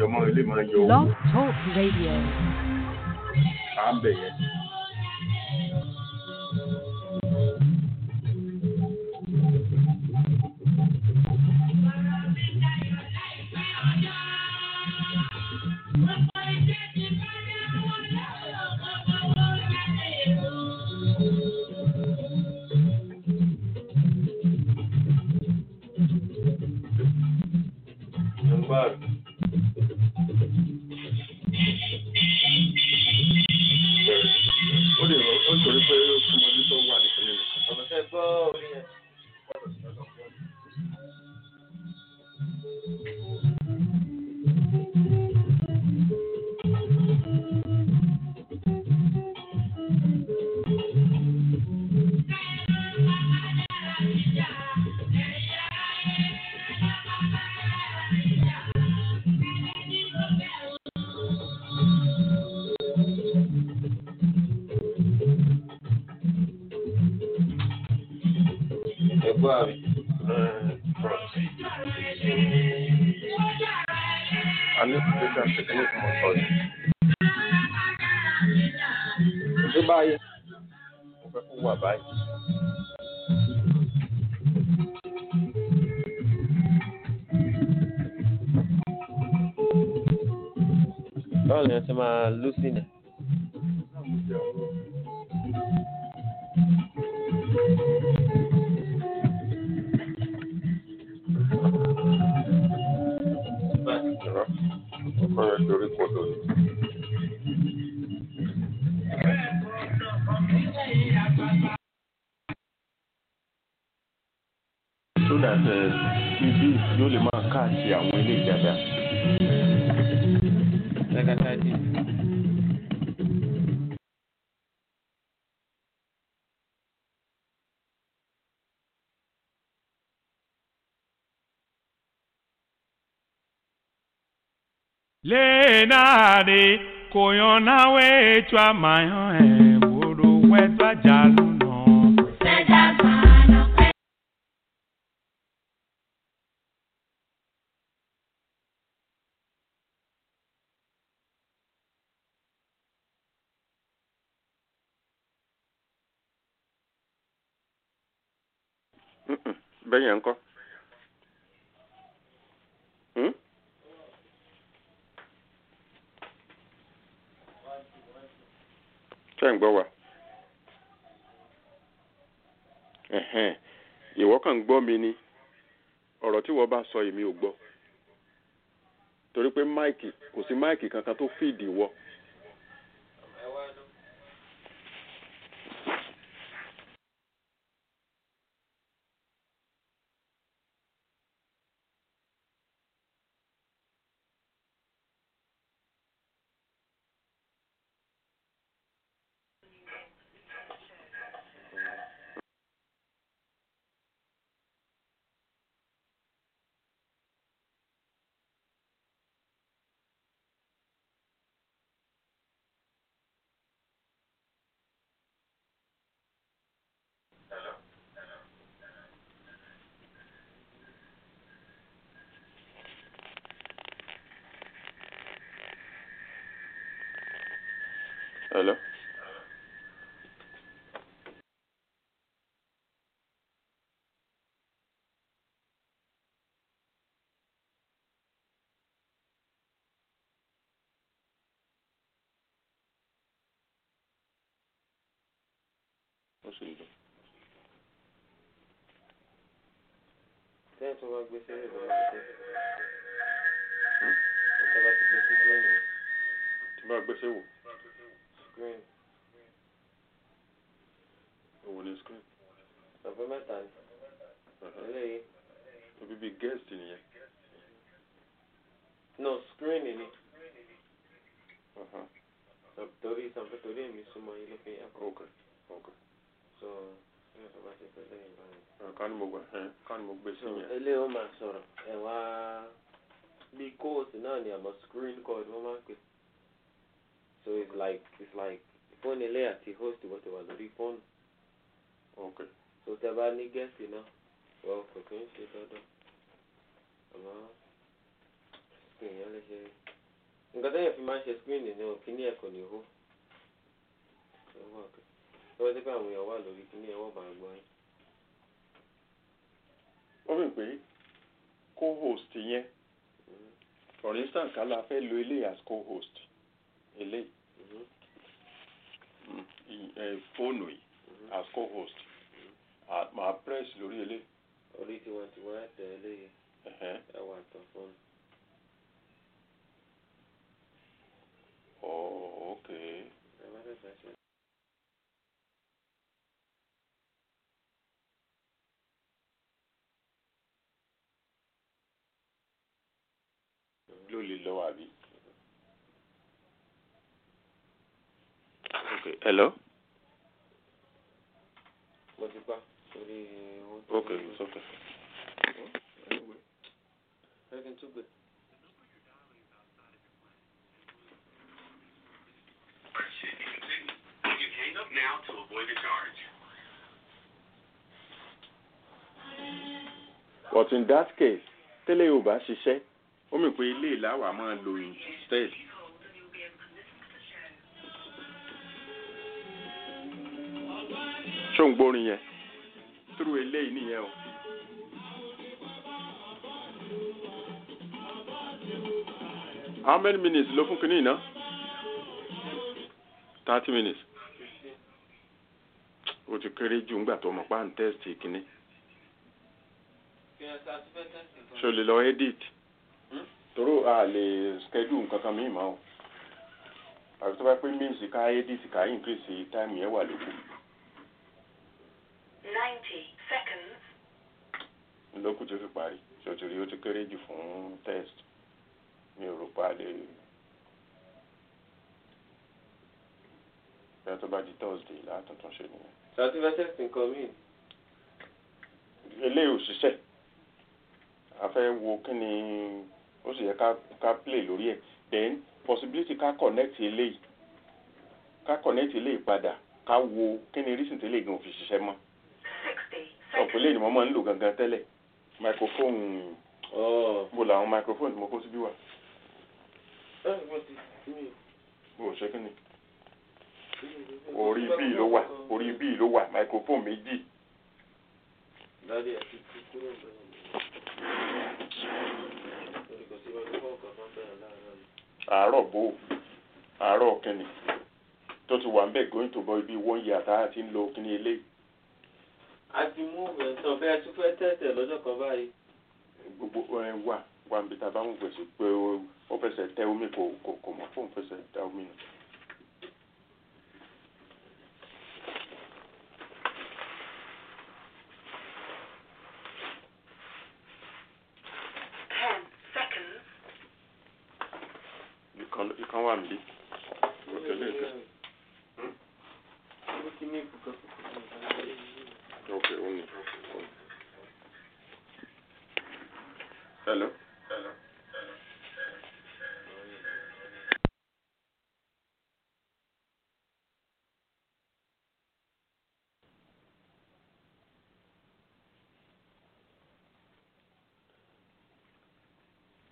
ọmọ ilé máa yọ owó Blog Talk Radio. à ń bẹ̀ yẹn. Nọ́mbà ó lè rọ ó nítorí pé ó súnmọ́dé tó wà ní kílẹ̀ nìkan. ọ̀nà tẹ́ gbọ́ orí yẹn. ẹ̀gbọ́n àbí. a ní ìgbésẹ̀ àtẹ̀kẹ́ ní ìfún ọ̀sán yìí. ṣé báyìí. mo fẹ́ kó wà báyìí. báwo ni wọ́n ti máa lùsìn ẹ̀. Ìrọ̀ ọkọ rẹ̀ dorí kodò ni. so that ibi yóò lè máa káàkiri àwọn ilé ìjàdá. Lágàtàdì. lenare koyona wechwa mayo e buru wetwa jaluno bẹ́ẹ̀ yẹn ń kọ́. Hmm? ṣé ń gbọ́ wa? Ẹ̀hẹ́n. ìwọ kàn ń gbọ́ mi ni ọ̀rọ̀ tí wọ́n bá sọ èmi ò gbọ́ torí pé máìkì kò sí máìkì kankan tó fìdí wọ. Hello? Ó sì ń dùn. Tẹ́yìn tó bá gbé sílẹ̀ ló máa ṣe. Ọ̀tá bá ti gbé sí green Tí bá gbèsè wò, green. òwò ní screen. Ọ̀pẹ mẹ́ta ni. Eléyìí. Ibi bíi guest nìyẹn. No screen ni. Uh-huh. Torí sanfẹ́ torí èmi súnmọ́ yín ló fi yàn. Okay. Okay. So tẹ́yìn tó bá ti gbé lẹ́yìn báyìí. Ẹ, Ká ní mo gbà ẹ́ ká ní mo gbé sí So yẹn. eléyìí ó máa sọ̀rọ̀. Ẹ wá bí kóòtù náà ni àmọ́ screen code wọ́n máa ń pè. So it's like it's like fóònù ilé àti host wọ́n ti wà lórí fóònù. Okay. So tẹ bá ní gẹ́ẹ̀sì náà wọ́n kò kí ń ṣe dandan. Àmọ́ èèyàn lè ṣe nǹkan tẹ́yẹ̀ fi máa ń ṣe screen ní o kíní ẹ̀ kò ní hó lọ́wọ́ tí pé àwọn èèyàn wà lórí kíní ẹ̀ wọ́n máa gbọ́ yín. ó mì pé co-host yẹn for instance ká la fẹ́ lo eléyìí as co-host eléyìí Mhm. mm, i- eh, fóònù yìí Mhm. as co-host Ah, màá press lórí eléyìí orí tiwọn tiwọn ẹ̀ tẹ̀ ẹ́ léyìí ẹ̀hẹ́n. ẹ̀ wà tán fún oh okay ẹ̀ má fẹ́ fẹ́ ṣe. ló lè lọ àbí. okay hello mo ti pa orí owó tó okay it's okay. ẹ kí n tún gbé. You hang up now to avoid a charge. but in that case tẹ́lẹ̀ yóò bá ṣiṣẹ́ ó mì pé ilé ìláwà máa lo instead. ṣó ń gbórin yẹn túrú eléyìí nìyẹn o. how many minutes ló fún kinní iná? thirty minutes. o ti kéré jù ńgbà tó mọ̀ pa ń tẹ́sítì kinní. kí ẹ sá ti fẹ́ tẹ́sí nǹkan. ṣo lè lọ edit Hmm? toro a lè schedule nǹkan kan míì mọ́ o àbí tó bá pé means ká edit ká increase time yẹn wà lóko 90 seconds. lókù tó fi parí ṣòtìrí ó ti kéré jù fún test mi ò rò pa lè bẹ́ẹ̀ tó bá di thursday látúntún ṣe nìyẹn sá ti fẹ́ tẹ́sí nǹkan míì. eléyìí ò ṣiṣẹ́ a fẹ́ wo kí ni ó sì yẹ ká ká play lórí ẹ̀ then possibility ká connect eléyìí ká connect eléyìí padà ká wo kí ni reason tẹ́lẹ̀ gan ò fi ṣiṣẹ́ mọ́ 60 ọ̀pọ̀ eléyìí ni mo máa ń lò gangan tẹ́lẹ̀ microphone ọ̀ bó làwọn microphone tí mo kó síbí wà ẹ̀ mo ti mi. bó ṣe kí ni orí bíi ló wà orí bíi ló wà microphone méjì Dádì ẹ̀ ti kú kúrò bẹ́ẹ̀ ni. Orí kò sí wájú fún ọkọ̀ kan bẹ́ẹ̀ láàárọ̀ yìí. àárọ̀ bó àárọ̀ kí ni tó ti wà ń bẹ̀ going to boy bíi one year tá a ti ń lo kí ni eléyìí a ti mú ẹ̀sán bẹ́ẹ̀ tún fẹ́ tẹ̀sẹ̀ lọ́jọ́ kan báyìí. gbogbo ẹ wà wà níbi tá a bá ń gbèsè pé ó ó fẹsẹ̀ tẹ omi kò kò kò mọ̀ fóun fẹsẹ̀ tẹ omi nù. Ten seconds. ìkan ìkan wà níbí òkèlè kan Ó ti ní ìbùkún ok ó ní. hello.